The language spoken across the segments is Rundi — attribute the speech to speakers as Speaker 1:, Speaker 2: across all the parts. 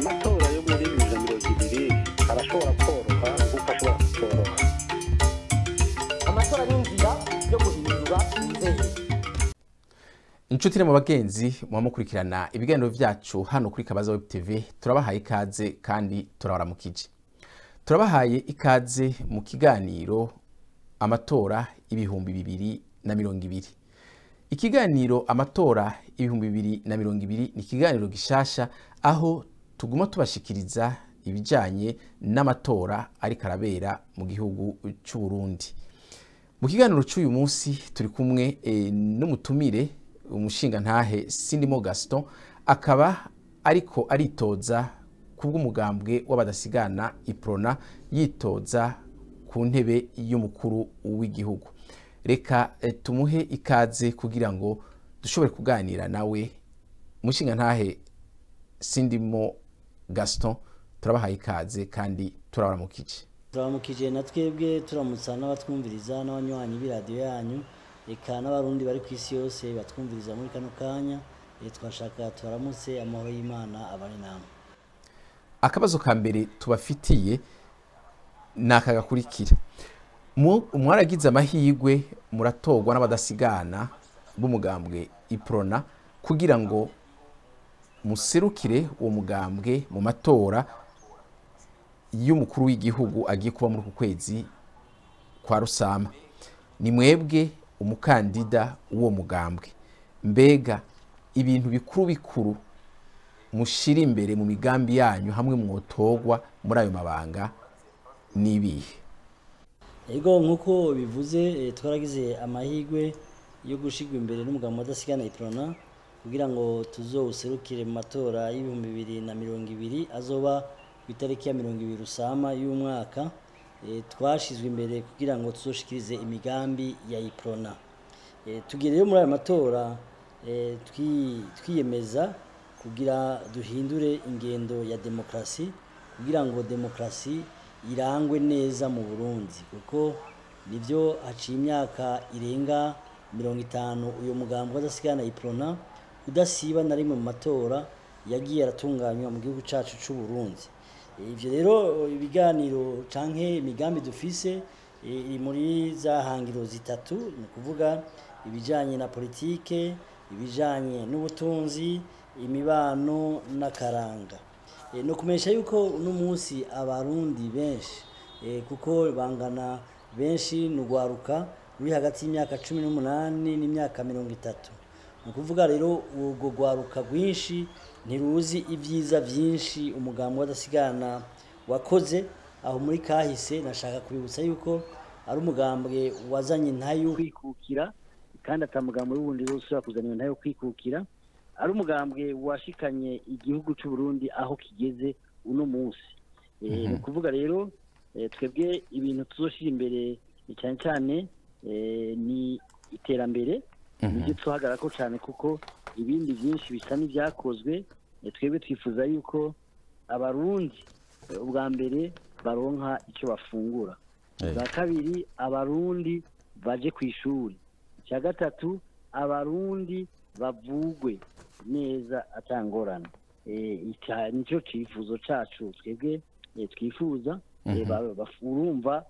Speaker 1: amatora yo muri bibiri na mirongo ibiri arashobora koroha nk'uko ashobora kutoroha
Speaker 2: amatora ni inzira yo guhindura inzego
Speaker 3: inshuti ne mu bagenzi muba mukurikirana ibiganiro byacu hano kuri kabaza web tv turabahaye ikaze kandi turabaramukije turabahaye ikaze mu kiganiro amatora ibihumbi bibiri na mirongo ibiri ikiganiro amatora ibihumbi bibiri na mirongo ibiri ni ikiganiro gishasha aho tuguma tubashikiriza ibijyanye n'amatora ariko arabera mu gihugu cy'u Burundi mu kiganiro cy'uyu munsi turi kumwe eh, n'umutumire umushinga ntahe sindimo gaston akaba ariko aritoza ku bw'umugambwe w'abadasigana iprona yitoza ku ntebe y'umukuru w'igihugu reka eh, tumuhe ikaze kugira ngo dushobore kuganira nawe umushinga ntahe sindimo gaston turabahaye ikaze kandi turabaramukije
Speaker 4: turamukije na twebwe turamutsa n'abatwumviriza n'abanywanyi b'iradiyo yanyu reka n'abarundi bari ku isi yose batwumviriza muri kano kanya eh, twashaka tubaramutse amahoro y'imana abari namwe
Speaker 3: akabazo ka mbere tubafitiye ni aka gakurikira Mu- mwaragize amahirwe muratorwa n'abadasigana b'umugambwe iprona kugira ngo muserukire uwo mugambwe mu matora y'umukuru w'igihugu agiye kuba muri uku kwezi kwa rusama ni mwebwe umukandida w'uwo mugambwe mbega ibintu bikuru bikuru mushira imbere mu migambi yanyu hamwe mwotorwa muri ayo mabanga n'ibihe
Speaker 4: ego nk'uko bivuze eh, twaragize amahirwe yo gushigwa imbere n'umugabo udasigana iprona kugira ngo tuzowuserukire mu matora y'ibihumbi bibiri na mirongo ibiri azoba ku itariki ya mirongo ibiri rusama y'umwaka Eh, twashizwe imbere kugira ngo tuzoshikirize imigambi ya iprona Eh, tugiye rero muri aya matora eh, twi- twiyemeza kugira duhindure ingendo ya demokarasi kugira ngo demokarasi irangwe neza mu burundi kuko nibyo haciye imyaka irenga mirongo itanu uyu mugambi w'adasigana iprona udasiba na rimwe mu matora yagiye aratunganywa mu gihugu cyacu cy'u burundi ibyo rero ibiganiro canke imigambi dufise eh, iri muri za hangiro zitatu ni ukuvuga ibijanye na politike ibijanye n'ubutunzi imibano n'akaranga Eh, no kumesha yuko uno munsi abarundi benshi eh, kuko bangana benshi ni urwaruka ruri hagati y'imyaka cumi n'umunani n'imyaka mirongo itatu ni ukuvuga rero urwo rwaruka rwinshi ntiruzi ibyiza byinshi umugambi w'adasigana wakoze aho muri kahise nashaka kubibutsa yuko ari umugambwe wazanye ntayo kwikukira kandi atamugambo w'ubundi wose ushobora kuzana ntayo kwikukira ari umugambwe washikanye igihugu cy'u Burundi aho kigeze uno munsi Eh, ni ukuvuga rero eh, twebwe ibintu tuzoshira imbere eh, cyane cyane eh, ni iterambere nibyo tuhagarara ko cyane kuko ibindi byinshi bisa n'ibyakozwe eh, twebwe twifuza yuko abarundi eh, ubwa mbere baronka icyo bafungura ubwa kabiri abarundi baje ku ishuri icya gatatu abarundi bavugwe neza atangorana Eh, ica- nicyo cyifuzo cyacu twebwe eh, twifuza Eh, ba- baf- urumva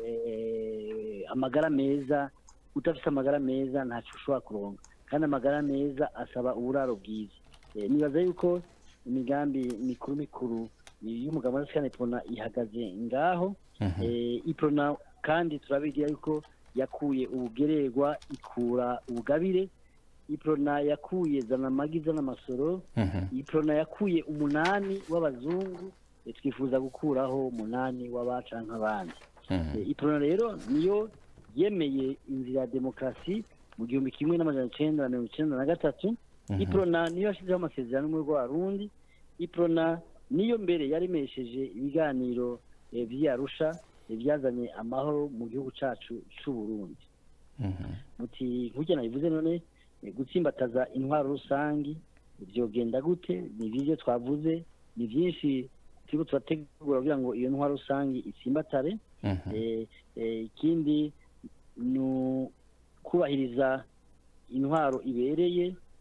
Speaker 4: eh, amagara meza udafite amagara meza ntacyo ushobora kuronka kandi amagara meza asaba uburaro bwiza Eh, nibaza yuko imigambi mikuru mikuru y'umugabo wa sikana ipona ihagaze ngaho Eh, iprona kandi turabigira yuko yakuye ubugererwa ikura ubugabire iprona yakuye zana amagi zana amasoro iprona yakuye umunani w'abazungu eh, twifuza gukuraho umunani w'abaca nk'abandi Eh, iprona rero niyo yemeye inzira ya demokarasi mu gihumbi kimwe n'amajana icenda na mirongo icenda na gatatu iprona niyo yashyizeho amasezerano muri rwarundi iprona niyo mbere yaremesheje ibiganiro eh, vy'arusha eh, byazanye amahoro mu gihugu cacu c'u Burundi muti nk'urya nabivuze none eh, gutsimbataza intwaro rusangi vyogenda gute ni vyo twavuze ni vyinshi turiko turategura kugira ngo iyo ntwaro rusangi itsimbatare Eh, eh, ikindi ni ukubahiriza intwaro ibereye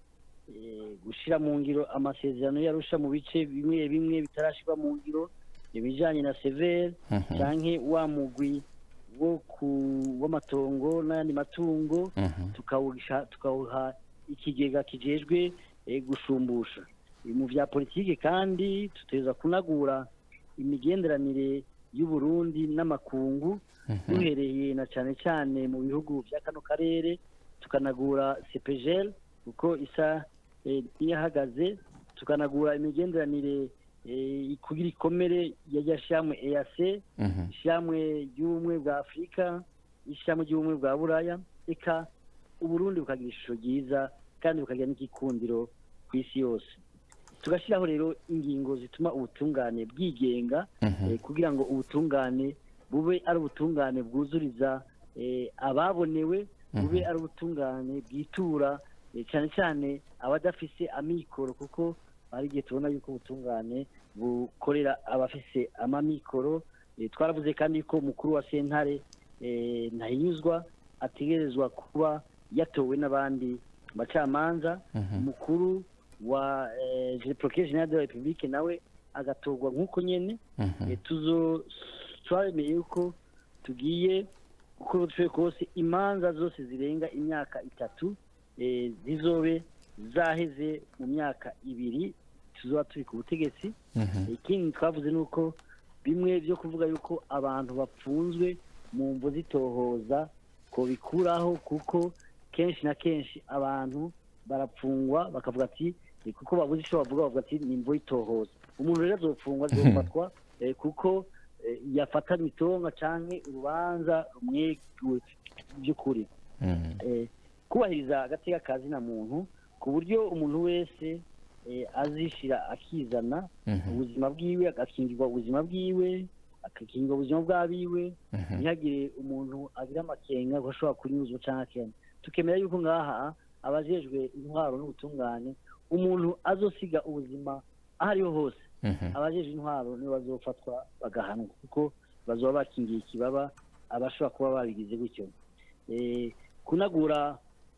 Speaker 4: eh, gushira mu ngiro amasezerano yarusha mu bice bimwe bimwe bitarashirwa mu ngiro ibijanye na severe
Speaker 3: Mhm.
Speaker 4: canke wa mugwi wo ku w'amatongo n'ayandi matungo
Speaker 3: Mhm.
Speaker 4: tukawuha tukawuha ikigega kijejwe eh, gushumbusha mu vya politike kandi tuteza kunagura imigenderanire y'u Burundi n'amakungu duhereye na cane cane mu bihugu vya kano karere tukanagura CPGL kuko isa eh, iyahagaze tukanagura imigenderanire eh, kugira ikomere ya shamwe EAC
Speaker 3: Mhm.
Speaker 4: ishyamwe ry'ubumwe bwa afurika ishyamwe ry'ubumwe bwa buraya eka uburundi bukagira ishusho ryiza kandi bukagira n'igikundiro ku isi yose tugashyiraho rero ingingo zituma ubutungane bwigenga
Speaker 3: Mhm.
Speaker 4: eh, kugira ngo ubutungane bube ari ubutungane bwuzuriza eh, ababonewe bube ari ubutungane bwitura eh, cyane cyane abadafise amikoro kuko hari igihe tubona yuko ubutungane bukorera abafise amamikoro Eh, twaravuze kandi ko umukuru wa sentare eh, ntahinyuzwa ategerezwa kuba yatowe n'abandi bacamanza umukuru wa eh, procureur general de la republique nawe agatorwa nk'uko nyene
Speaker 3: Mhm.
Speaker 4: Eh, tuzo twaremeye yuko tugiye uko dushoboye kose imanza zose zirenga imyaka itatu eh, zizobe zaheze mu myaka ibiri tuzoba turi ku butegetsi
Speaker 3: Mhm.
Speaker 4: ikindi twavuze ni uko bimwe byo kuvuga yuko abantu bapfunzwe mu mvo zitohoza ko bikuraho kuko kenshi na kenshi abantu barapfungwa bakavuga ati "Eh, kuko babuze icyo bavuga bavuga ati ni imvo y'itohoza umuntu rero azopfungwa azofatwa eh, kuko eh, yafatanywe itonga canke urubanza rumweguwe by'ukuri
Speaker 3: Mhm.
Speaker 4: eh, kubahiriza agateka ka zina muntu ku buryo umuntu wese eh, azishira akizana
Speaker 3: Mhm.
Speaker 4: ubuzima bwiwe agakingirwa ubuzima bwiwe agakingirwa ubuzima bw'abiwe
Speaker 3: Mhm.
Speaker 4: ntihagire umuntu agira amakenga ko ashobora kunyuzwa cyangwa akena tukemera yuko ngaha abajejwe intwaro n'ubutungane umuntu azosiga ubuzima aho ariho hose
Speaker 3: Mhm.
Speaker 4: abajejwe intwaro nibo bazofatwa bagahanwa kuko bazoba bakingiye ikibaba abashobora kuba babigize gutyo Eh, kunagura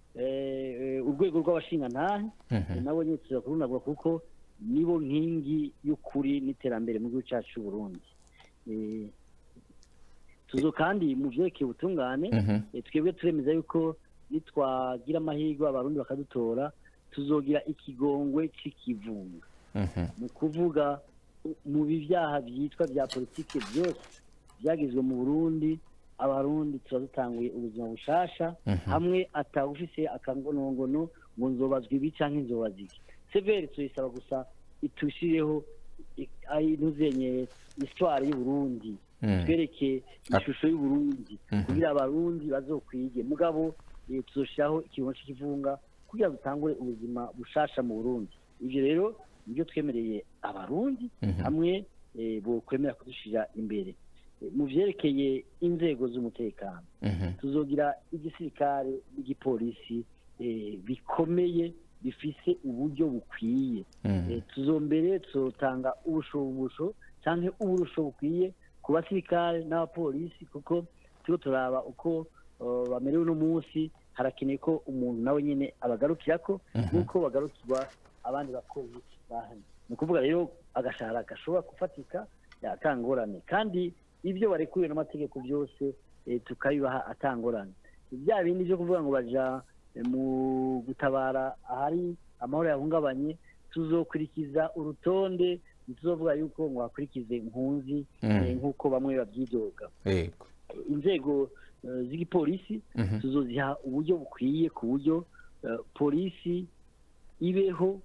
Speaker 4: eh, eh, urwego rw'abashingantahe
Speaker 3: Mhm.
Speaker 4: nabo nyine tuza kurunagura kuko nibo nkingi y'ukuri n'iterambere mu gihugu cyacu cy'u Burundi Eh, tuzo kandi mu vyerekeye ubutungane
Speaker 3: Mhm.
Speaker 4: eh, twebwe turemeza yuko nitwagira amahirwe abarundi bakadutora tuzogira ikigongwe c'ikivunga
Speaker 3: Mhm.
Speaker 4: mu kuvuga mu bivyaha vyitwa vya politike byose byagizwe mu Burundi abarundi tuba dutanguye ubuzima bushasha
Speaker 3: Mhm.
Speaker 4: hamwe atawufise akangonongono ngo nzobazwa ibi canke nzobazwa iki severi tuyisaba gusa itushireho ntuzenye histoire y'uburundi
Speaker 3: Mm.
Speaker 4: twereke ishusho y'uburundi
Speaker 3: Mhm.
Speaker 4: kugira abarundi bazokwige mugabo eh, tuzoshiraho ikiringo c'ikivunga kugira dutangure ubuzima bushasha mu burundi ivyo rero nibyo twemereye abarundi
Speaker 3: Mhm.
Speaker 4: hamwe eh, bokwemera kudushira imbere Eh, mu vyerekeye inzego z'umutekano
Speaker 3: Mhm.
Speaker 4: tuzogira igisirikare n'igipolisi eh, bikomeye bifise uburyo bukwiye
Speaker 3: Mhm.
Speaker 4: Eh, tuzombere tuzotanga ubushobobusho canke uburusho bukwiye ku basirikare n'abapolisi kuko turiko turaba uko uh, bamerewe uno munsi harakeneye ko umuntu nawe nyene abagarukirako nk'uko bagarukirwa abandi bakozi bahanye ni ukuvuga rero agashahara gashobora gufatika atangorane kandi ibyo barekuriwe n'amategeko byose eh, tukabibaha atangorane bya bindi byo kuvuga ngo baja eh, mu gutabara ahari amahoro yahungabanye tuzokurikiza urutonde ntituzovuga yuko ngo hakurikize impunzi
Speaker 3: Mm.
Speaker 4: eh, nk'uko bamwe babyidoga
Speaker 3: Yego.
Speaker 4: inzego eh, z'igipolisi
Speaker 3: Mhm.
Speaker 4: tuzoziha uburyo bukwiye ku buryo eh, polisi ibeho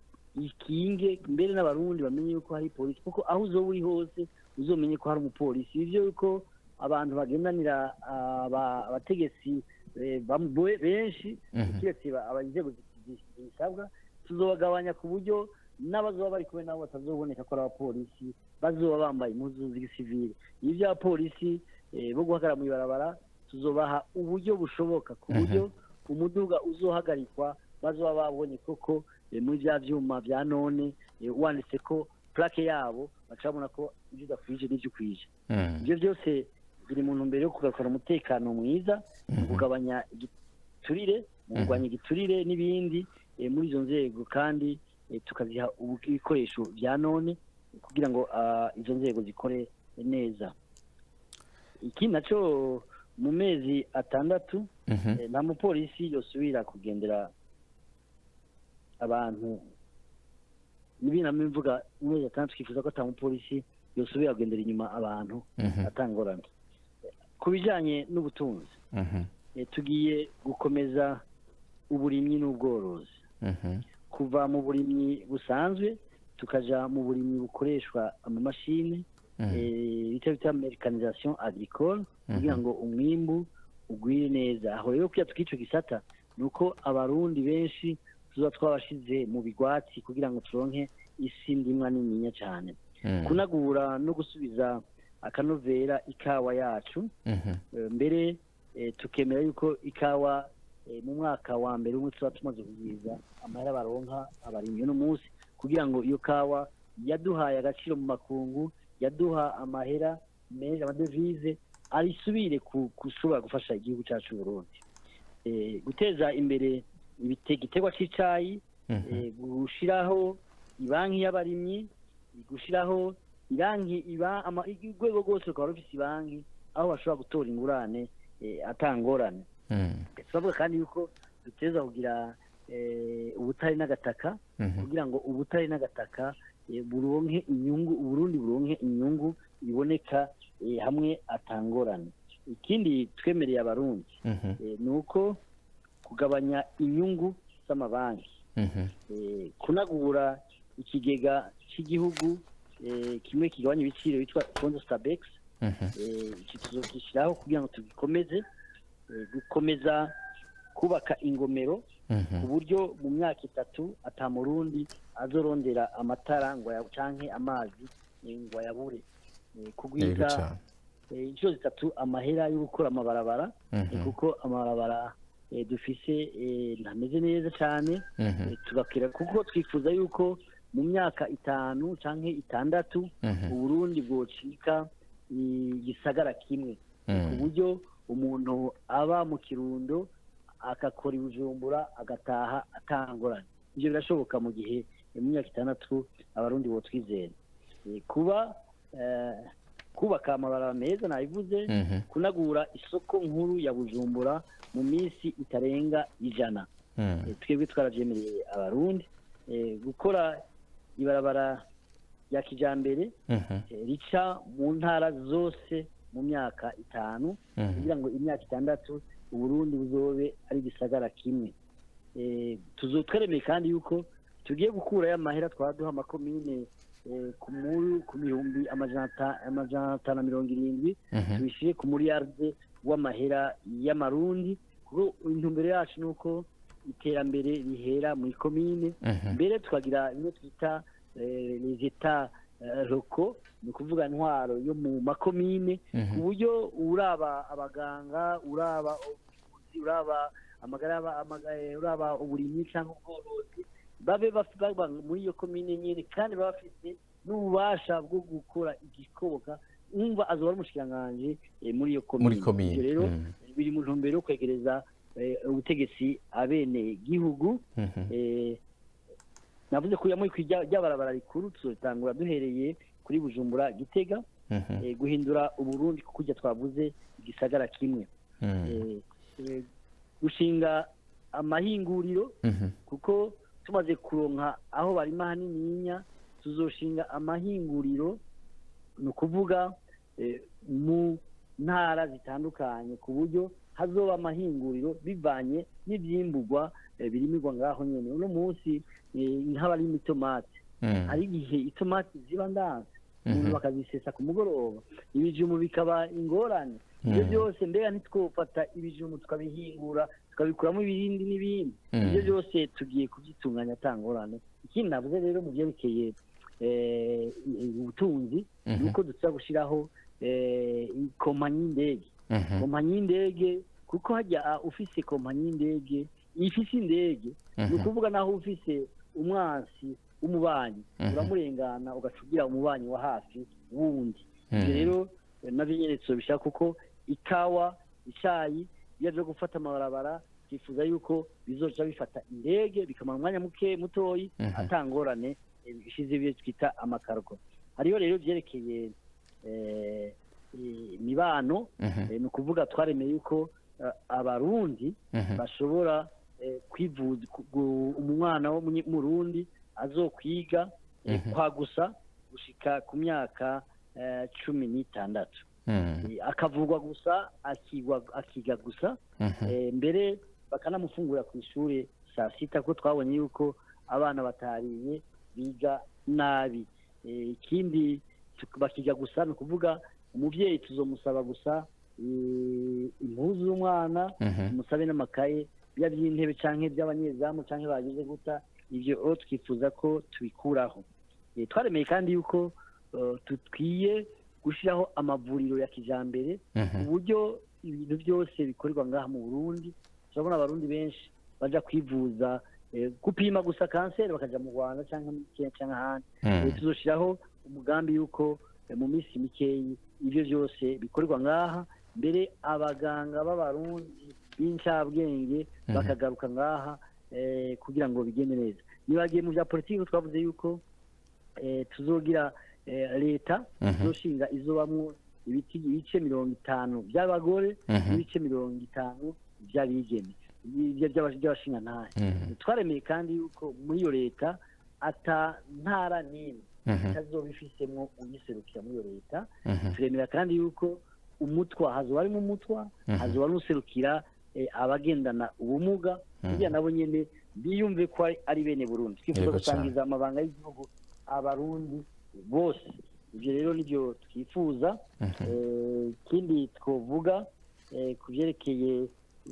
Speaker 4: ikinge mbere n'abarundi bamenye yuko hari polisi kuko aho uzoba uri hose uzomenye ko hari umupolisi ivyo yuko abantu bagendanira aba- abategetsi eh, bam- be- benshi
Speaker 3: Mhm.
Speaker 4: kiretse ba- aba- inzego zi- zi- zisabwa tuzobagabanya ku buryo n'abazoba bari kumwe nabo batazoboneka ko ari abapolisi bazoba bambaye impuzu z'igisivile ibi by'abapolisi eh, bo guhagarara mu ibarabara tuzobaha uburyo bushoboka ku buryo umuduga uzohagarikwa bazoba babonye koko eh, muri bya vyuma vya none eh, wanditse ko plaque yabo baca babona ko ibyo udakwije n'ivyo ukwije
Speaker 3: Mhm.
Speaker 4: ibyo byose biri mu ntumbero yo kugarukana umutekano mwiza mu kugabanya igiturire mu kurwanya igiturire n'ibindi eh, muri izo nzego kandi eh, tukaziha ubu- ibikoresho bya none kugira ngo ah, izo nzego zikore neza ikindi naco mu mezi atandatu
Speaker 3: Mhm.
Speaker 4: eh, nta mupolisi yosubira kugendera abantu nibi namwe mvuga mu mezi atandatu twifuza ko ata mupolisi yosubira kugendera inyuma abantu
Speaker 3: Mhm.
Speaker 4: atangorana ku bijanye n'ubutunzi
Speaker 3: Mhm.
Speaker 4: eh, tugiye gukomeza uburimyi n'ubworozi
Speaker 3: Mhm.
Speaker 4: kuva mu burimyi busanzwe tukaja mu burimyi bukoreshwa amamashini
Speaker 3: Mhm.
Speaker 4: eh, bita bita mericanisation agricole kugira ngo umwimbu ugwire neza aho rero kugira tukico gisata ni uko abarundi benshi tuza twabashize mu bigwati kugira ngo turonke isi ndimwa nininya cyane
Speaker 3: Mhm.
Speaker 4: kunagura no gusubiza akanovera ikawa yacu
Speaker 3: Mhm.
Speaker 4: Eh, mbere eh, tukemera yuko ikawa eh, mu mwaka wa mbere umwe tuba tumaze kugwiza amahera baronka abarimyi uno munsi kugira ngo iyo kawa yaduhaye agaciro mu makungu yaduha amahera menshi amadevize arisubire ku- gushobora gufasha igihugu cyacu Burundi Eh, guteza imbere ibite- igiterwa cy'icayi
Speaker 3: Mhm.
Speaker 4: eh, gushiraho ibanki y'abarimyi gushiraho iranki iba ama- urwego rwose rukaba rufise ibanki aho bashobora gutora ingurane eh, atangorane
Speaker 3: Mhm.
Speaker 4: turavuga kandi yuko duteza kugira eh, ubutare n'agataka
Speaker 3: Mhm.
Speaker 4: kugira ngo ubutare n'agataka eh, buronke inyungu uburundi buronke inyungu iboneka eh, hamwe atangorane ikindi twemereye abarundi
Speaker 3: Mhm.
Speaker 4: eh, ni uko kugabanya inyungu z'amabanki
Speaker 3: Mhm.
Speaker 4: eh, kunagura ikigega cy'igihugu eh, kimwe kigabanya ibiciro bitwa fondo stabex
Speaker 3: Mhm.
Speaker 4: eh, iki tuzogishyiraho kugira ngo tugikomeze eh, gukomeza kubaka ingomero ku
Speaker 3: Mhm.
Speaker 4: buryo mu myaka itatu ata murundi azorondera amatara ngo ya- canke amazi eh, ngo ayabure Eh,
Speaker 3: Yego
Speaker 4: kugwiza
Speaker 3: cane.
Speaker 4: eh, inshuro zitatu amahera yo gukora amabarabara eh,
Speaker 3: Mhm.
Speaker 4: kuko amabarabara eh, dufise eh, ntameze neza cyane
Speaker 3: Mhm.
Speaker 4: Eh, tugakira kuko twifuza yuko mu myaka itanu canke itandatu
Speaker 3: Mhm.
Speaker 4: uburundi bwocika igisagara kimwe ku
Speaker 3: Mhm.
Speaker 4: buryo umuntu aba mu kirundo agakora ibijumbura agataha atangorane ibyo birashoboka mu gihe eh, mu myaka itandatu abarundi botwizera Eh, kuba eh, kubaka amabarabara meza nabivuze
Speaker 3: Mhm.
Speaker 4: kunagura isoko nkuru ya bujumbura mu minsi itarenga ijana
Speaker 3: Mhm.
Speaker 4: Eh, twebwe twarabyemereye abarundi Eh, gukora ibarabara rya kijambere
Speaker 3: Mhm.
Speaker 4: eh, rica mu ntara zose mu myaka itanu
Speaker 3: Mhm.
Speaker 4: kugira ngo imyaka itandatu uburundi buzobe ari igisagara kimwe Eh, tuzotweremeye kandi yuko tugiye gukurayo amahera twaduha amakomine eh, ku mu- ku bihumbi amajana ata- amajana atanu na mirongo irindwi
Speaker 3: Mhm.
Speaker 4: tubishyire ku muriyarde w'amahera y'amarundi kuko intumbero yacu ni uko iterambere rihera mu ikomine
Speaker 3: Mhm.
Speaker 4: mbere tukagira bimwe twita eh, les etats eh, locaux ni ukuvuga intwaro yo mu makomine
Speaker 3: Mhm.
Speaker 4: ku buryo uraba abaganga uraba ubuvuzi uraba amagara y'aba- amaga- eh, uraba uburimyi cyangwa ubworozi babe baf- baba muri iyo komine nyine kandi baba bafite n'ububasha bwo gukora igikoboka umva azoba ari umushikiranganji eh, muri iyo komine
Speaker 3: Muri komine,
Speaker 4: Ivyo rero
Speaker 3: mm.
Speaker 4: biri mu ntumbero yo kwegereza eh, ubutegetsi abene gihugu
Speaker 3: Mhm.
Speaker 4: eh, navuze ko yamuye ry'abarabara rikuru tuzotangura duhereye kuri bujumbura gitega
Speaker 3: Mhm.
Speaker 4: eh, guhindura uburundi kuko ujya twavuze igisagara kimwe
Speaker 3: Mhm.
Speaker 4: Eh, eh, gushinga amahinguriro
Speaker 3: Mhm.
Speaker 4: kuko tumaze kuronka aho barima hanininya tuzoshinga amahinguriro ni ukuvuga eh, mu ntara zitandukanye ku buryo hazoba amahinguriro bivanye n'ivyimburwa eh, birimirwa ngaho nyene uno munsi eh, nk'abarima itomati
Speaker 3: Mhm.
Speaker 4: hari igihe itomati ziba ndanze umuntu
Speaker 3: Mhm.
Speaker 4: bakazisesa ku mugoroba ibijumu bikaba ingorane ibyo
Speaker 3: Mhm.
Speaker 4: byose mbega ntitwofata ibijumu tukabihingura tukabikuramo ibindi n'ibindi
Speaker 3: Mhm.
Speaker 4: ibyo byose tugiye kubyitunganya atangorane ikindi navuze rero mu byerekeye eh, ubutunzi ni
Speaker 3: Mhm.
Speaker 4: uko dushobora gushyiraho eh, kompanyi y'indege
Speaker 3: Mhm.
Speaker 4: kompanyi y'indege kuko hajya ufise kompanyi y'indege ifise indege ni
Speaker 3: Mhm.
Speaker 4: ukuvuga naho ufise umwansi w'umubanyi
Speaker 3: Mhm.
Speaker 4: uramurengana ugacugira umubanyi wa hafi wundi ibyo
Speaker 3: Mhm.
Speaker 4: rero eh, navyo nyene tuzobishaka kuko ikawa icayi iyo aje gufata amabarabara
Speaker 5: twifuza yuko bizoca bifata indege bikamara umwanya muke mutoyi
Speaker 3: Mhm.
Speaker 5: atangorane eh, bishize ibyo twita amakargo hariho rero byerekeye eh, eh, imibano
Speaker 3: Mhm.
Speaker 5: eh, ni ukuvuga twaremeye yuko eh, abarundi
Speaker 3: Mhm.
Speaker 5: bashobora eh, kwivuza ku- gu- umwana wo munye- murundi azokwiga eh,
Speaker 3: Mhm.
Speaker 5: kwa gusa gushika ku myaka eh, cumi n'itandatu
Speaker 3: Mhm.
Speaker 5: Eh, akavugwa gusa akigwa akiga gusa
Speaker 3: Mhm.
Speaker 5: eh, mbere bakanamufungura ku ishuri saa sita ko twabonye yuko abana batariye biga nabi Eh, ikindi tuk- bakiga gusa ni ukuvuga umubyeyi tuzomusaba gusa eh, impuzu y'umwana
Speaker 3: Mhm.
Speaker 5: tumusabe n'amakaye biba by'intebe cyangwa iby'abanyezamu cyangwa bagize guta ibyo o twifuza ko tubikuraho Eh, twaremeye kandi yuko eh, dukwiye gushyiraho amavuriro ya kijambere
Speaker 3: Mhm.
Speaker 5: uburyo ibintu byose bikorerwa ngaha mu burundi turabona abarundi benshi baja kwivuza eh, gupima gusa kanseri bakaja mu rwanda cyangwa muri kenya cyangwa ahandi
Speaker 3: Mhm.
Speaker 5: Eh, tuzoshiraho umugambi yuko eh, mu minsi mikeyi ibyo byose bikorerwa ngaha mbere abaganga b'abarundi b'incabwenge
Speaker 3: Mhm.
Speaker 5: bakagaruka ngaha eh, kugira ngo bigende neza nibagiye mu bya politiki twavuze yuko eh, tuzogira eh, leta
Speaker 3: Mhm.
Speaker 5: izoshinga izobamwo ibiti ibice mirongo itanu by'abagore
Speaker 3: Mhm.
Speaker 5: n'ibice mirongo itanu by'abigeme ibyo by'aba- by'abashingantahe
Speaker 3: Mhm.
Speaker 5: twaremeye kandi yuko muri iyo leta ata ntara n'imwe
Speaker 3: Mhm.
Speaker 5: itazoba ifisemo uyiserukira muri iyo leta
Speaker 3: Mhm.
Speaker 5: turemera kandi yuko umutwa hazoba harimo umutwa
Speaker 3: Mhm.
Speaker 5: hazoba n'userukira eh, abagendana ubumuga kugira nabo nyene biyumve ko ari- ari bene burundi twifuza
Speaker 3: Yego
Speaker 5: gusangiza amabanga y'igihugu abarundi bose ibyo rero nibyo twifuza
Speaker 3: Mhm.
Speaker 5: Eh, ikindi twovuga eh, ku byerekeye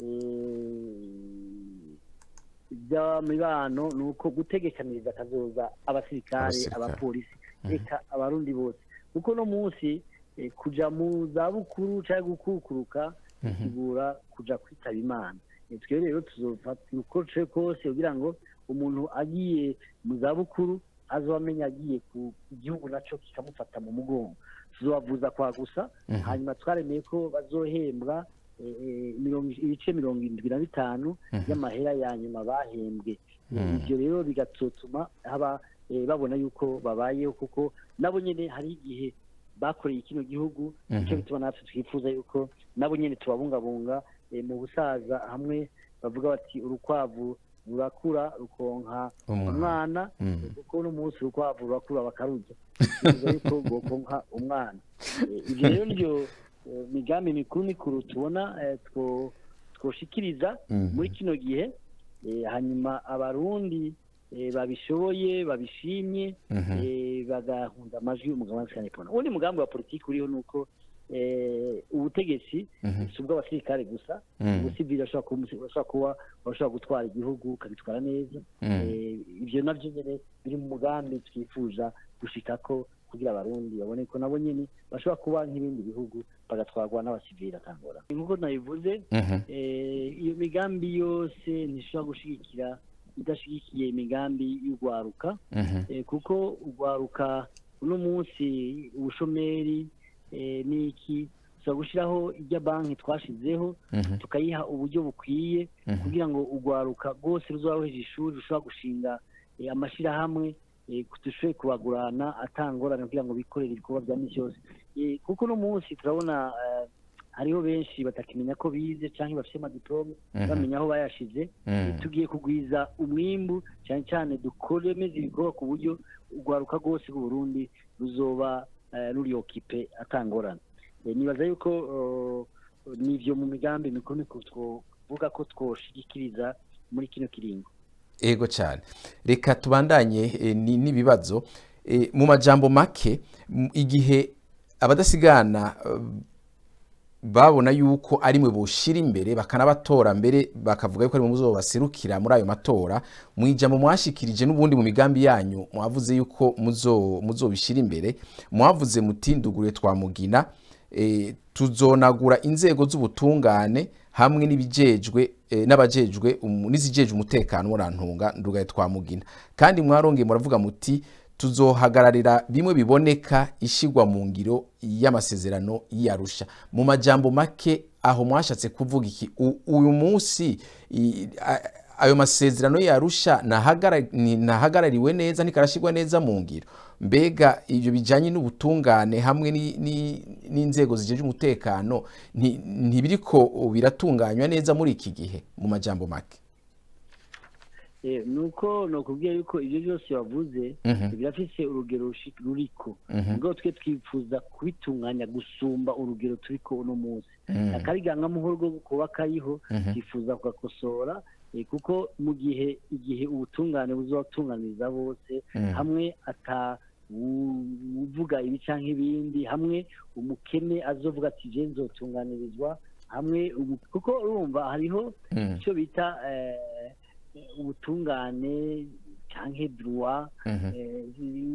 Speaker 5: eh, iby'imibano ni uko gutegekaniriza akazoza abasirikare
Speaker 3: Abasirikare.
Speaker 5: abapolisi reka abarundi bose kuko no munsi eh, kuja mu zabukuru cyangwa gukukuruka bisigura kuja kwitaba imana Eh, twe rero tuzofatira uko tuje kose kugira ngo umuntu agiye mu zabukuru azoba amenya agiye ku igihugu naco kikamufata mu mugongo tuzobavuza kwa gusa
Speaker 3: Mhm.
Speaker 5: hanyuma twaremeye ko bazohembwa eh, eh, mirongo- ibice mirongo irindwi na bitanu
Speaker 3: Mhm.
Speaker 5: y'amahera ya nyuma bahembwe
Speaker 3: Mhm.
Speaker 5: ibyo rero bigatuma haba eh, babona yuko babayeho kuko nabo nyine hari igihe bakoreye kino gihugu nicyo
Speaker 3: Mhm.
Speaker 5: bituma natwe twifuza yuko nabo nyine tubabungabunga eh, mu busaza hamwe bavuga bati urukwavu rurakura rukonka
Speaker 3: Umwana.
Speaker 5: umwana
Speaker 3: Mhm.
Speaker 5: kuko n'umunsi urukwavu rurakura bakarurya bivuze yuko rwokonka umwana Eh, ibyo rero nibyo eh, migambi mikuru mikuru tubona eh, two- twoshikiriza
Speaker 3: Mhm.
Speaker 5: muri kino gihe eh, hanyuma abarundi eh, babishoboye babishimye
Speaker 3: Mhm.
Speaker 5: eh, bagahunda amajwi y'umugabo wa Sanepona ubundi mugambi wa politiki uriho ni uko eh, ubutegetsi
Speaker 3: Mhm.
Speaker 5: si ubw'abasirikare gusa
Speaker 3: Mhm.
Speaker 5: ubusivili bashobora kuba bashobora kuba bashobora gutwara igihugu ukabitwara neza
Speaker 3: Mhm.
Speaker 5: Eh, ibyo nabyo nyine biri mu mugambi twifuza gushika ko kugira abarundi babone ko nabo nyine bashobora kuba nk'ibindi bihugu bagatwarwa n'abasivili atangora nk'uko nabivuze
Speaker 3: Mhm.
Speaker 5: eh, iyo migambi yose ntishobora gushigikira idashigikiye imigambi y'urwaruka
Speaker 3: Mhm.
Speaker 5: eh, kuko urwaruka uno munsi ubushomeri eh, n'iki tuza gushyiraho irya banki twashizeho
Speaker 3: Mhm.
Speaker 5: tukayiha uburyo bukwiye
Speaker 3: Mhm.
Speaker 5: kugira ngo urwaruka rwose ruzaba ruheje ishuri rushobora gushinga eh, amashyirahamwe eh, dushoboye kubagurana atangorane kugira ngo bikorere ibikorwa bya misi yose Eh, kuko uno munsi turabona eh, hariho benshi batakimenya ko bize cyangwa bafite amadiplome
Speaker 3: Mhm.
Speaker 5: bamenya aho bayashize
Speaker 3: Mhm.
Speaker 5: tugiye kugwiza umwimbu cyane cyane dukoremeze ibikorwa ku buryo urwaruka rwose rw'uburundi ruzoba eh, ruri okipe atangorana Eh, nibaza yuko eh, nivyo mu migambi mikuru mikuru twovuga ko twoshigikiriza muri kino kiringo
Speaker 3: ego cyane reka tubandanye eh, ni- n'ibibazo Eh, mu majambo make m- igihe abadasigana eh, babona yuko ari mwe boshira imbere bakanabatora mbere bakavuga yuko ari mwe muzobaserukira muri ayo matora mu ijambo mwashikirije n'ubundi mu migambi yanyu mwavuze yuko muzo muzobishira imbere mwavuze muti ndugure twamugina eh, tuzonagura inzego z'ubutungane hamwe n'ibijejwe eh, n'abajejwe umu- n'izijejwe umutekano murantunga ndugaye twamugina kandi mwarongeye muravuga muti tuzohagararira bimwe biboneka ishigwa mu ngiro y'amasezerano y'Arusha mu majambo make aho mwashatse kuvuga iki U- uyu munsi i- a- ayo masezerano y'Arusha nahagara- ni- nahagarariwe neza ntikarashigwa neza mu ngiro mbega ibyo bijanye n'ubutungane hamwe ni- ni- n'inzego zijeje umutekano nti- ntibiriko biratunganywa neza muri iki gihe mu majambo make
Speaker 5: Eh, nuko nokubwira yuko ibyo byose wavuze
Speaker 3: Mhm.
Speaker 5: birafise urugero rushi- ruriko
Speaker 3: Mhm.
Speaker 5: ubwo twe twifuza kubitunganya gusumba urugero turiko uno munsi
Speaker 3: Mhm.
Speaker 5: akarigangamuhoro rwo kuba kariho
Speaker 3: Mhm.
Speaker 5: twifuza kugakosora eh, kuko mu gihe igihe ubutungane buzobatunganiriza bose
Speaker 3: Mhm.
Speaker 5: hamwe ata u- uvuga ibi canke ibindi hamwe umukene azovuga ati je nzotunganirizwa hamwe umu- kuko urumva hariho
Speaker 3: Mhm.
Speaker 5: icyo bita eh, ubutungane canke droit
Speaker 3: Mhm.
Speaker 5: eh,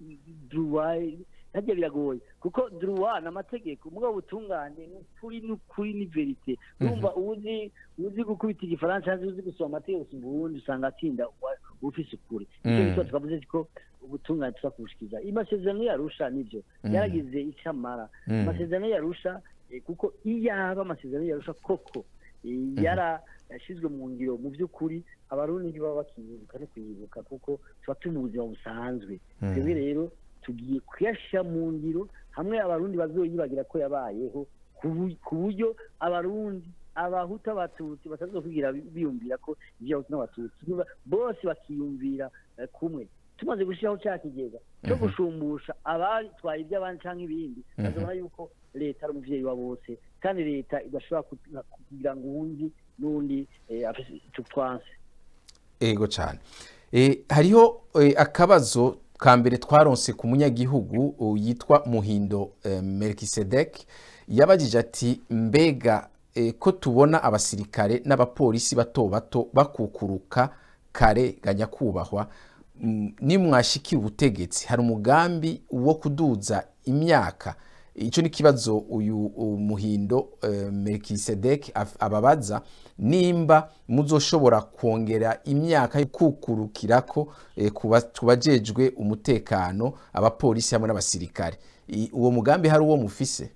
Speaker 5: droit nabyo biragoye kuko droit ni amategeko mugabo ubutungane ni ukuri ni ukuri ni verite urumva uzi uzi gukubita igifaransa cyangwa uzi gusoma amategeko usumba ubundi usanga atsinda uwa- ufise ukuri icyo
Speaker 3: Mm.
Speaker 5: bituma twavuze ko ubutungane tuza kubushikiza amasezerano yarusha nibyo
Speaker 3: Mm.
Speaker 5: yaragize icyo amara
Speaker 3: Mm.
Speaker 5: amasezerano yarusha eh, kuko iyaba amasezerano yarusha koko eh, yarashyizwe mu ngiro mu by'ukuri abarundi ntibaba bakiyibuka no kuyibuka kuko tuba turi mu buzima busanzwe
Speaker 3: Mm.
Speaker 5: twebwe rero tugiye kuyashyira mu ngiro hamwe abarundi bazoyibagira ko yabayeho ku bu- ku buryo abarundi abahutu abatutsi batazokwigira bi- biyumvira ko ibyo abahutu n'abatutsi niba- bose bakiyumvira eh, kumwe tumaze gushyiraho cya kigega cyo
Speaker 3: Mhm.
Speaker 5: gushumbusha abatwaye iby'abandi cyangwa ibindi
Speaker 3: Mhm.
Speaker 5: bazabona yuko leta ari umuvyeyi wa bose kandi leta idashobora ku- kugira ngo uwundi n'undi eh, afise icyo twanse
Speaker 3: ego cyane e, hariho e, akabazo ka mbere twaronse ku munyagihugu u- yitwa muhindo e, melkisedek yabajije ati mbega e, ko tubona abasirikare n'abapolisi bato bato bakukuruka kare ga nyakubahwa mm, nimwashikira ubutegetsi hari umugambi wo kuduza imyaka icyo ni ikibazo uyu u- muhindo eh, melkisedek af- ababaza nimba muzoshobora kongera imyaka yo kukurukirako eh, ku ba- ku bajejwe umutekano abapolisi hamwe n'abasirikare I- uwo mugambi hari uwo mufise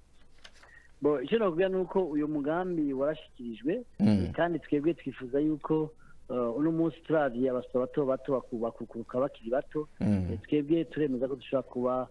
Speaker 5: bo icyo navuga ni uko uyu mugambi warashyikirijwe
Speaker 3: Mm.
Speaker 5: kandi twebwe twifuza yuko eh, uno munsi turavye abasore bato bato baku- bakukuruka bakiri bato
Speaker 3: Mm.
Speaker 5: Eh, twebwe turemeza ko dushobora kuba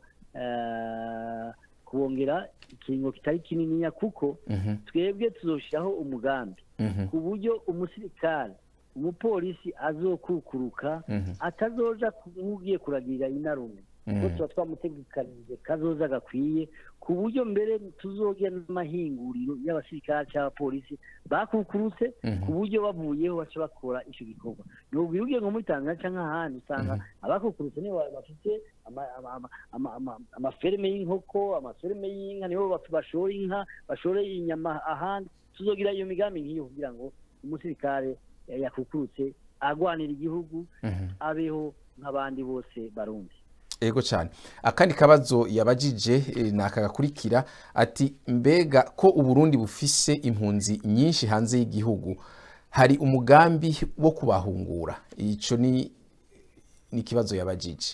Speaker 5: eh, kubongera ikiringo kitari kininiya kuko
Speaker 3: Mhm,
Speaker 5: twebwe tuzoshiraho umugambi
Speaker 3: mhm,
Speaker 5: ku buryo umusirikare umupolisi azokukuruka
Speaker 3: mhm,
Speaker 5: atazoja ku- nk'ugiye kuragirira inarume
Speaker 3: Mhm.
Speaker 5: kuko tuba twamutegekanije kazoza gakwiye ku buryo mbere tuzogira n'amahinguriro y'abasirikare cy'abapolisi bakukurutse
Speaker 3: Mhm.
Speaker 5: ku buryo bavuyeho baca bakora icyo gikorwa nubwo ugiye nko muri tanzania cyangwa ahandi usanga abakukurutse nibo bafite ama- ama- ama- ama- ama- amaferme y'inkoko amaferme y'inka nibo baf- bashora inka bashore inyama ahandi tuzogira iyo migambi nk'iyo kugira ngo umusirikare eh, yakukurutse agwanira igihugu
Speaker 3: mhm.
Speaker 5: abeho nk'abandi bose barundi
Speaker 3: ego cyane akandi kabazo yabajije eh, ni aka gakurikira ati mbega ko uburundi bufise impunzi nyinshi hanze y'igihugu hari umugambi wo kubahungura icyo ni ni ikibazo yabajije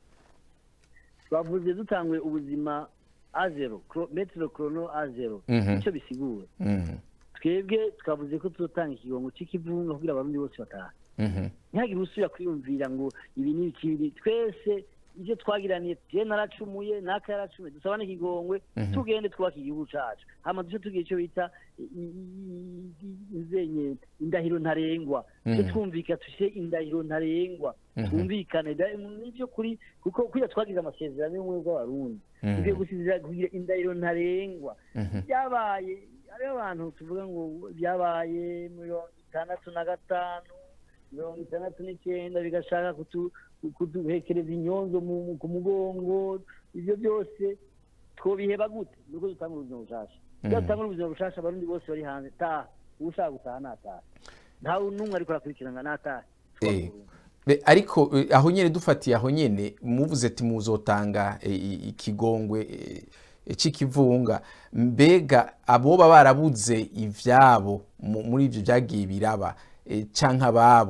Speaker 5: bavuze dutanguye ubuzima a zero kro- metero korono a zero
Speaker 3: Mhm.
Speaker 5: icyo bisigura
Speaker 3: Mhm,
Speaker 5: twebwe twavuze ko tuzotanga ikigongo cy'ikivunga kugira abarundi bose bataha
Speaker 3: mhm,
Speaker 5: ntihagire usubira kwiyumvira ngo ibi ni ikibiri twese ibyo twagiraniye je naracumuye naka yaracumuye dusaba n'ikigongwe
Speaker 3: Mhm.
Speaker 5: tugende twubaka igihugu cacu hama duce tugira icyo bita i- i- i- izenye indahiro ntarengwa
Speaker 3: Mhm.
Speaker 5: tujye twumvika tushe indahiro ntarengwa
Speaker 3: Mhm.
Speaker 5: twumvikane da- nivyo kuri kuko kuya twagize amasezerano y'ubumwe bw'abarundi
Speaker 3: Mhm.
Speaker 5: tugiye gusizira kugira indahiro ntarengwa
Speaker 3: mhm,
Speaker 5: byabaye hariho abantu tuvuga ngo byabaye mirongo itandatu na gatanu mirongo itandatu n'icyenda bigashaka kutu- kuduhekereza inyonzo mu- mu- ku mugongo ibyo byose twobiheba gute nuko dutanga ubuzima bushasha iyo
Speaker 3: Mhm.
Speaker 5: dutanga ubuzima bushasha abarundi bose bari hanze taha ushaka gutaha nataha ntawe n'umwe ariko arakurikirana nataha
Speaker 3: Eh, be- ariko eh, aho nyene dufatiye aho nyene muvuze ati muzotanga eh, i- ikigongwe eh, eh, c'ikivunga mbega aboba barabuze ivyabo mu- muri ivyo vyagiye biraba eh, canke ababo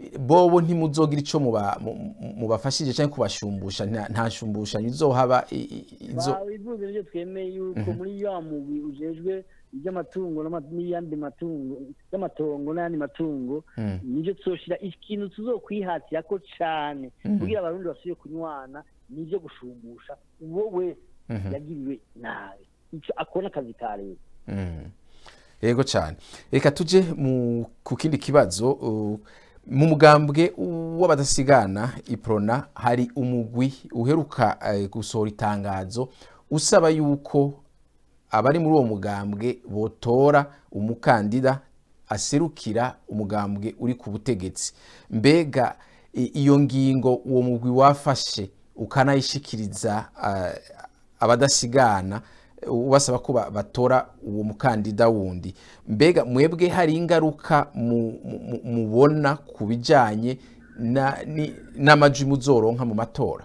Speaker 3: bobo ntimuzogira ico muba- mu- mu- mubafashije canke kubashumbusha nta- nta shumbushanyo izohaba i- i- izo
Speaker 5: bivuze nibyo twemeye yuko muri ya mugwi ujejwe iby'amatungo n'ama- n'iyandi matungo y'amatongo n'ayandi matungo
Speaker 3: Mm.
Speaker 5: nibyo tuzoshira ikintu tuzokwihatira ko cane
Speaker 3: Mhm.
Speaker 5: kugira abarundi basubire kunywana nibyo gushumbusha uwo wese
Speaker 3: Mhm.
Speaker 5: yagiriwe nabi ico akona akazi ka leta
Speaker 3: Mm. yego cyane reka tuje mu ku kindi kibazo uh, mu mugambwe w'abadasigana iprona hari umugwi uheruka eh, gusohora itangazo usaba yuko abari muri uwo mugambwe botora umukandida aserukira umugambwe uri ku butegetsi mbega i- iyo ngingo uwo mugwi wafashe ukanayishikiriza ah, abadasigana ubasaba ko ba- batora uwo mukandida wundi mbega mwebwe hari ingaruka mu- mu- mubona ku bijyanye na- ni- n'amajwi muzoronka mu matora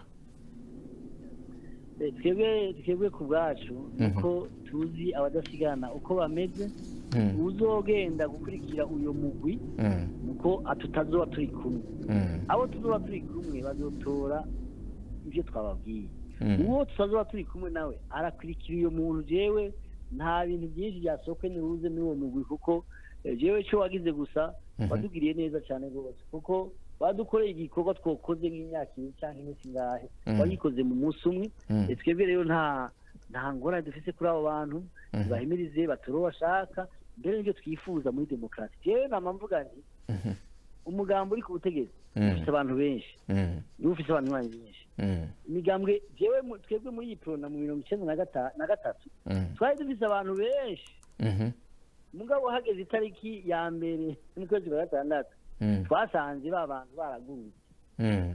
Speaker 5: Eh, twebwe twebwe ku bwacu uko tuzi abadasigana uko bameze
Speaker 3: Mm,
Speaker 5: uzogenda gukurikira uyo mugwi
Speaker 3: mm,
Speaker 5: uko tutazoba turi kumwe
Speaker 3: mm,
Speaker 5: abo tuzoba turi kumwe bazotora ibyo twababwiye
Speaker 3: mm,
Speaker 5: uwo tutazoba turi kumwe nawe arakurikira uyo muntu jewe nta bintu byinshi byasohoke nibuze muri uwo mugwi kuko eh, jewe cyo wagize gusa
Speaker 3: Mhm.
Speaker 5: wadugiriye neza cyane rwose kuko badukoreye igikorwa twakoze nk'imyaka ibiri cyangwa iminsi ngahe
Speaker 3: Mhm.
Speaker 5: wagikoze mu munsi umwe
Speaker 3: Mm.
Speaker 5: Eh, twebwe rero nta nta ngorane dufite kuri abo bantu
Speaker 3: Mhm.
Speaker 5: bahimirize batore uwo bashaka mbere n'ibyo twifuza muri demokarasi jewe nama mvuga nti
Speaker 3: mhm,
Speaker 5: umugambi uri ku butegetsi
Speaker 3: Mm.
Speaker 5: ufite abantu benshi
Speaker 3: mm,
Speaker 5: niba ufite abantu benshi
Speaker 3: mm,
Speaker 5: imigambwe jewe mu- twebwe muri iyi porona mu mirongo icyenda na gata- na gatatu
Speaker 3: mm,
Speaker 5: twari dufite abantu benshi
Speaker 3: mhm,
Speaker 5: mugabo hageze itariki ya mbere n'ukwezi kwa gatandatu
Speaker 3: mm,
Speaker 5: twasanze ba bantu baragurutse
Speaker 3: mm,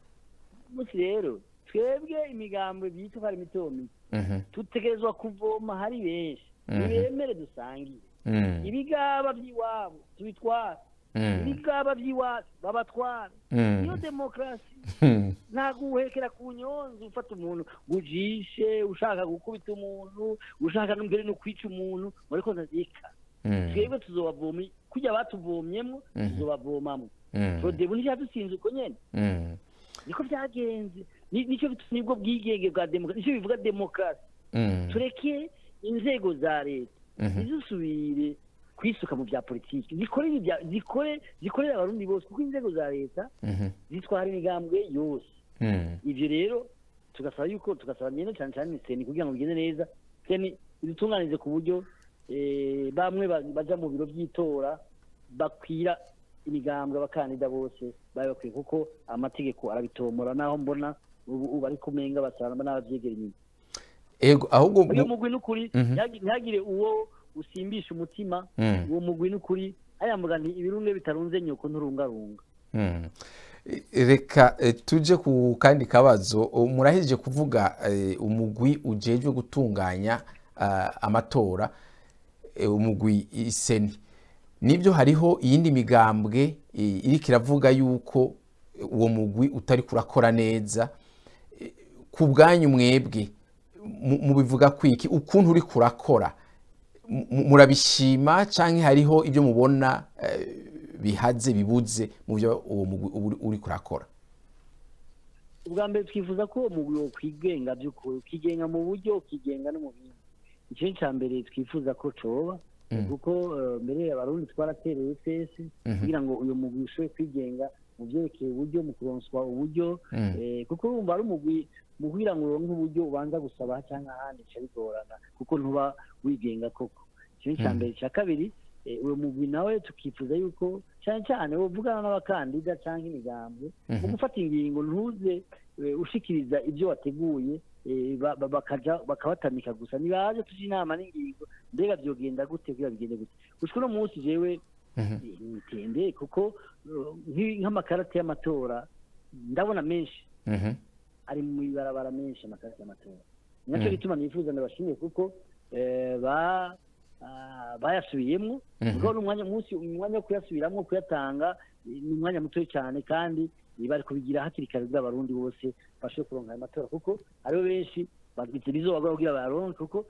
Speaker 5: umunsi rero twebwe imigambwe byitwa ko ari mito mito
Speaker 3: mhm,
Speaker 5: dutegerezwa kuvoma hari benshi
Speaker 3: Mhm.
Speaker 5: ntibemere dusangire
Speaker 3: mm,
Speaker 5: ibigaba by'iwabo tubitwara
Speaker 3: mm,
Speaker 5: ibigaba by'iwacu babatwara
Speaker 3: mm,
Speaker 5: niyo demokarasi
Speaker 3: mm,
Speaker 5: ntabwo uhekera ku nyonzi ufata umuntu ngo ujishe ushaka gukubita umuntu ushaka mbere no kwica umuntu ariko ndazika
Speaker 3: mm,
Speaker 5: twebwe tuzobavoma kujya batuvomyemo
Speaker 3: Mhm.
Speaker 5: tuzobavomamo
Speaker 3: mm,
Speaker 5: prodebu nticyadutsinze uko nyene
Speaker 3: mm,
Speaker 5: niko byagenze Ni- nicyo bit- nibwo bwigenge bwa demokarasi nicyo bivuga demokarasi
Speaker 3: mm,
Speaker 5: tureke inzego za leta
Speaker 3: Mhm.
Speaker 5: ntizisubire kwisuka mu bya politiki zikore ibya- zikore zikorere abarundi bose kuko inzego za leta
Speaker 3: mhm,
Speaker 5: zitwara imigambwe yose
Speaker 3: mm,
Speaker 5: ibyo rero tugasaba yuko tugasaba nyine cyane cyane seni kugira ngo bigende neza seni idutunganize ku buryo eh, bamwe ba- baja mu biro by'itora bakwira imigambwe abakandida bose bari bakwiye kuko amategeko arabitomora naho mbona ubu ubu bari kumenga basanga n'abavyegera inyuma
Speaker 3: ego ahubwo
Speaker 5: uyu
Speaker 3: mu-
Speaker 5: mugwi n'ukuri
Speaker 3: Mhm.
Speaker 5: ntihagi- ntihagire uwo usimbisha umutima
Speaker 3: Mm.
Speaker 5: uwo mugwi n'ukuri ayamvuga nti ibirunge bitarunze nyoko nturungarunga
Speaker 3: Mm. reka eh, tuje ku kandi kabazo O, murahejeje kuvuga eh, umugwi ujejwe gutunganya ah, amatora eh, umugwi iseni nibyo hariho iyindi migambwe eh, iriko iravuga yuko uwo mugwi utari kurakora neza Eh, ku bwanyu mwebwe mu- mubivuga kwiki ukuntu uri kurakora mu- murabishima canke hariho ibyo mubona eh, bihaze bibuze mu byo uwo mugwi uba uri- uri kurakora
Speaker 5: ubwa mbere twifuza ko uwo mugwi wo kwigenga by'ukuri ukigenga mu buryo ukigenga no mu bindi icyo ni icya mbere twifuza ko coba kuko eh, mbere abarundi twaratereye twese kugira ngo uyu mugwi ushobore kwigenga mu byerekeye uburyo mu kuronswa uburyo
Speaker 3: Mm.
Speaker 5: eh, kuko urumva ari umugwi mu kugira ngo uronke uburyo ubanza gusaba cyangwa ahandi bica bigorana kuko ntuba wigenga koko icyo ni icya mbere icya kabiri eh, uwo mugwi nawe tukifuza yuko cyane cyane uvugana n'abakandida cyangwa imigambwe mu gufata ingingo ntuze eh, ushikiriza ibyo wateguye eh, ba- ba- bakaja bakabatamika gusa nibaje tuje inama n'ingingo mbega byogenda gute kugira bigende gute gushika uno munsi jewe
Speaker 3: Mhm.
Speaker 5: nitende kuko eh, nk'i- nk'amakarate y'amatora ndabona menshi
Speaker 3: Mhm.
Speaker 5: ari mu ibarabara menshi amakarita y'amatora nacyo gituma nifuza ndabashimiye kuko eh, ba ah, bayasubiyemo kuko ni umwanya munsi umwanya wo kuyasubiramo kuyatanga eh, ni umwanya muto cyane kandi eh, bari kubigira hakiri kare kugira abarundi bose bashobore kuronka ayo matora kuko hariho benshi bagitse bizobagora kugira bayaronke kuko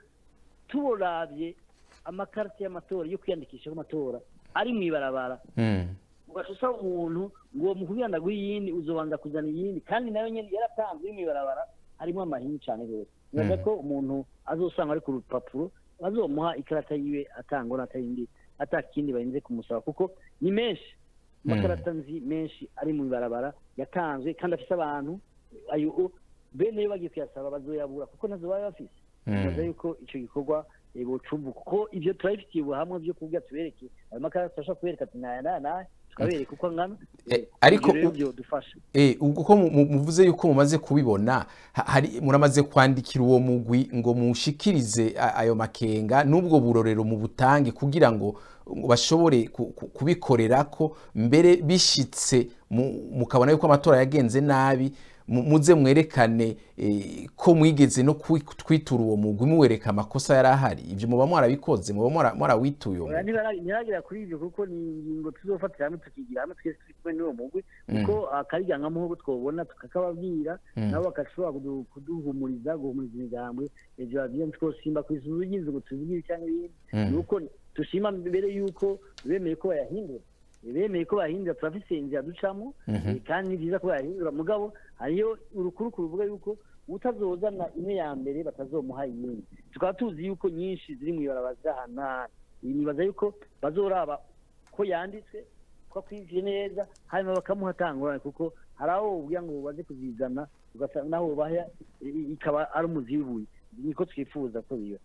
Speaker 5: tuborabye amakarita y'amatora yo kwiyandikisha amatora ari mu ibarabara
Speaker 3: Mm.
Speaker 5: ugaca usaba umuntu ngo uwo mukubwira ndaguha iyindi uzobanza kuzana iyindi kandi nayo nyene yaratanzwe mw'ibarabara harimo amahinyu cane rwose nibaza ko umuntu azosanga ari ku rupapuro bazomuha ikarata yiwe atangwa n'atayindi atakindi barinze kumusaba kuko ni menshi amakarata nzi menshi ari mu ibarabara yatanzwe kandi afise abantu ayo bene yo bagiye kuyasaba bazoyabura kuko ntazo baba bafise nibaza yuko ico gikorwa eh, bocumva kuko ivyo turabifitiye ubuhamwa vyo kuvuga tubereke ayo makarata turashobora kubereka ati naya naya naya tukabereka uko angana
Speaker 3: Eh,
Speaker 5: Eh,
Speaker 3: ariko
Speaker 5: ivyo rero
Speaker 3: u-
Speaker 5: vyodufasha
Speaker 3: Eh, ubwo ko mu- mu- muvuze yuko mumaze kubibona ha- hari muramaze kwandikira uwo mugwi ngo mushikirize a- ayo makenga n'ubwo burorero mu butange kugira ngo ngo bashobore ku- ku- kubikorera ko mbere bishitse mu- mukabona yuko amatora yagenze nabi mu- muze mwerekane eh, ko mwigeze no kwi- kwitura uwo mugwi muwereka amakosa yari ahari ibyo muba mwarabikoze muba mwara- mwarawituye uwo
Speaker 5: Oya,
Speaker 3: mugwi
Speaker 5: ntibara- ntibaragira kuri ivyo kuko ni ingingo tuzofatira hamwe tukigira hamwe twese turi kumwe n'uwo mugwi kuko akarijyangamwo nk'uko twobona tukakababwira nabo bagashobora kudu- kuduhumuriza guhumuriza imigambwe ivyo babwira twosimba kw'isuzu ry'inzu ngo tubigire cyangwa ibindi ni uko dushima mbere y'uko bemeye ko bayahindura bemeye ko bayahindura turafise inzira ducamo eh, kandi ni byiza ko bayahindura mugabo hariyo urukuru ruvuga yuko utazozana imwe ya mbere batazomuha iyindi tukaba tuzi yuko nyinshi ziri mu ibarabara z'ahantu nibaza yuko bazoraba ko yanditswe ko akwinjiye neza hanyuma bakamuha atangurane kuko hari aho ubwira ngo baze kuzizana ugasanga naho baha i- ikaba ari umuzi w'ibuye niko twifuza ko biba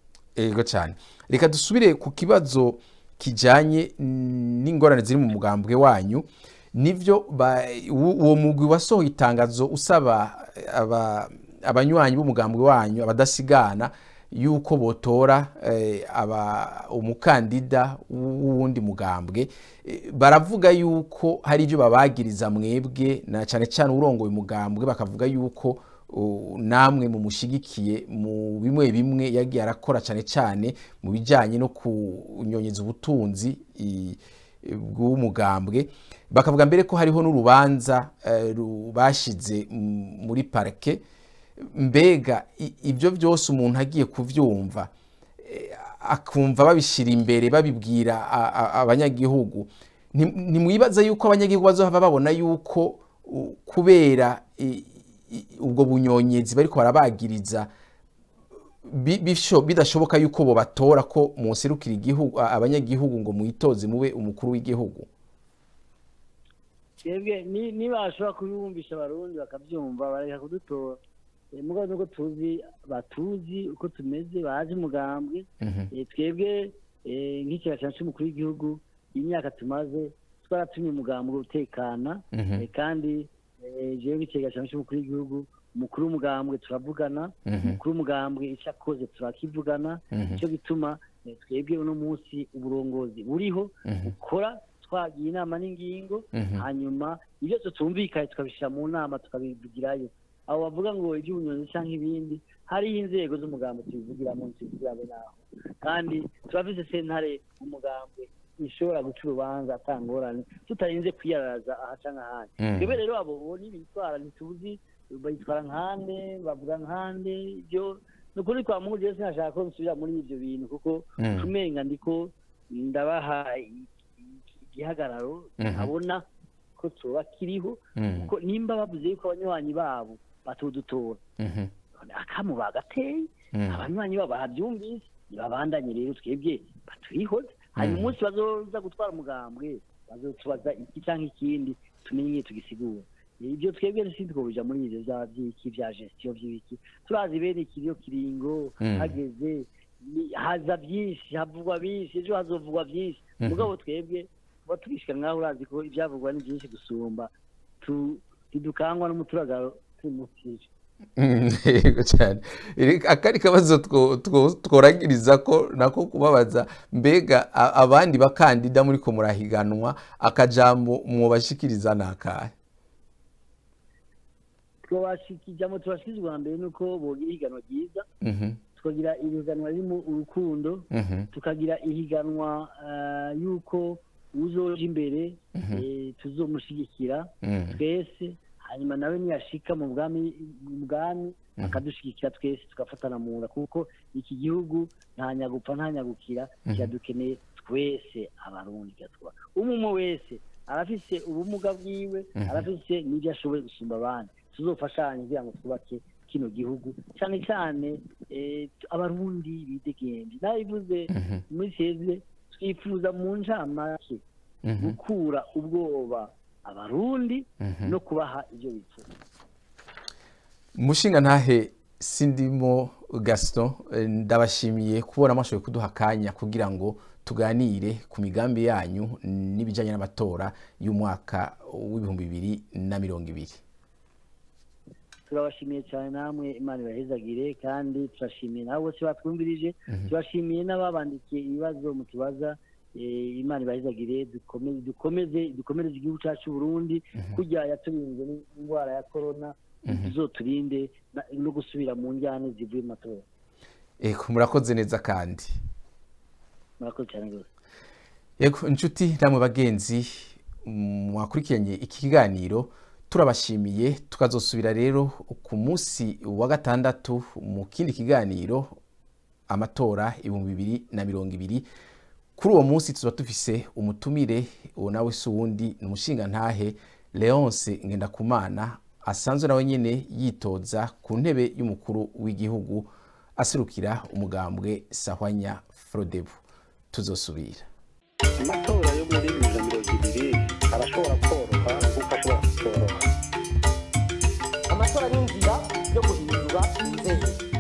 Speaker 3: Ego cyane reka dusubire ku kibazo kijanye n'ingorane ziri mu mugambwe wanyu nivyo ba- uwo uwo mugwi wasohoye itangazo usaba aba- abanywanyi b'umugambwe wanyu abadasigana yuko botora eh, aba umukandida w'uwundi mugambwe Eh, baravuga yuko hari ibyo babagiriza mwebwe na cyane cyane urongoye umugambwe bakavuga yuko uh, namwe mumushigikiye mu bimwe bimwe yagiye arakora cyane cyane mu bijyanye no kunyonyeza ubutunzi i- bw'umugambwe bakavuga mbere ko hariho n'urubanza eh, ru- bashize m- muri parike mbega i- ibyo byose umuntu agiye kubyumva eh, akumva babishyira imbere babibwira a- a- abanyagihugu Nti- ntimwibaza yuko abanyagihugu bazohava babona yuko u- kubera i- i- ubwo bunyonyezi bariko barabagiriza bi- bisho- bidashoboka yuko bo batora ko muserukira igihugu a- abanyagihugu ngo mwitoze mube umukuru w'igihugu
Speaker 5: twebwe ni- niba bashobora kubibumvisha abarundi bakabyumva bareka kudutora Eh, mugabo nuko tuzi batuzi uko tumeze bazi umugambwe Eh, twebwe eh, nk'ikigega cyacu cy'umukuru w'igihugu imyaka tumaze twaratumye umugambwe utekana Eh, kandi eh, jewe nk'ikigega cyacu cy'umukuru w'igihugu umukuru w'umugambwe turavugana umukuru w'umugambwe icyo akoze turakivugana nicyo gituma eh, twebwe uno munsi uburongozi buriho bukora twagiye inama n'ingingo hanyuma ibyo tutumvikanye tukabishyira mu nama tukabivugirayo abo bavuga ngo iby'ubunyonzi cyangwa ibindi hariho inzego z'umugambi tubivugiramo tubivugiramo naho kandi turafise sentare umugambwe ishobora guca urubanza atangorane tutarinze kwiyaraza aha canke ahandi twebwe rero abo bo n'ibitwara ntituzi bayitwara nkande bavuga nkande ibyo ni ukuri kwa mungu jewe sinashaka ko nsubira muri ivyo bintu kuko kumenga ndiko ndabaha i- i- igihagararo abona ko coba kiriho kuko nimba bavuze yuko abanywanyi babo batudutora akamu bagateye abanywanyi babo babyumvise ntibabandanye rero twebwe baturihoze hanyuma umunsi bazoza gutwara umugambwe bazotubaza iki cyangwa ikindi tumenye igihe tugisigura ibyo twebwe sinzi ko bija muri ivyo vya vyiki vya gestion vy'ibiki turazi bene ikiriyo kiringo hageze ni- haza byinshi havugwa byinshi ejo hazovugwa byinshi mugabo twebwe tuba tugishika nkaho urazi ko ivyavugwa ni byinshi gusumba tu- ntidukangwa n'umuturagaro tumutije
Speaker 3: yego cyane Reka akari kabazo two- two- tworagiriza ko nako kubabaza mbega a- abandi bakandida muri ko murahiganwa akajambo mwobashikiriza ni akahe
Speaker 5: twabashikijamo tubashikije ubwa mbere nuko bogira ihiganwa ryiza
Speaker 3: Mhm,
Speaker 5: tukagira ihiganwa ririmo urukundo
Speaker 3: mhm,
Speaker 5: tukagira ihiganwa eh, yuko uzoja imbere eh, tuzomushigikira
Speaker 3: mhm.
Speaker 5: twese hanyuma nawe niyashika mu bwami mu bwami akadushigikira twese tugafatana mu nda kuko iki gihugu nta nyagupfa nta nyagukira kiradukeneye twese abarundi kiratwara umwe umwe wese arafise ubumuga bwiwe arafise n'ibyo ashoboye gusumba abandi tuzofashanye kugira ngo twubake kino gihugu cyane cyane eh, abarundi bidegenje nabivuze muri seze twifuza mu ncamake gukura ubwoba abarundi no kubaha ibyo bifuza
Speaker 3: mushinga ntahe sindimo gaston eh, ndabashimiye kubona mwashoboye kuduha akanya kugira ngo tuganire ku migambi yanyu n'ibijyanye n'amatora y'umwaka w'ibihumbi bibiri na mirongo ibiri
Speaker 5: turabashimiye cyane namwe imana ibahezagire kandi turashimiye nabo bose batwumvirije turashimiye n'ababandikiye ibibazo mutubaza eh, imana ibahezagire dukomeze dukomeze dukomereze igihugu cyacu Burundi kujya yaturinze n'indwara ya korona tuzoturinde na- no gusubira mu njyane zivuye mu matora
Speaker 3: eko murakoze neza kandi
Speaker 5: murakoze cyane rwose
Speaker 3: yego inshuti namwe bagenzi mwakurikiranye iki kiganiro turabashimiye tukazosubira rero ku munsi wa gatandatu mu kindi kiganiro amatora ibihumbi bibiri na mirongo ibiri kuri uwo munsi tuba dufise umutumire uwo nawe si uwundi ni umushingantahe leonce ngendakumana asanzwe nawe nyine yitoza ku ntebe y'umukuru w'igihugu aserukira umugambwe sahwanya frodebu tuzosubira
Speaker 1: amatora yo muri bibiri na mirongo ibiri arashobora koroha nk'uko ashobora kutoroha
Speaker 2: amatora ni inzira yo guhindura inzego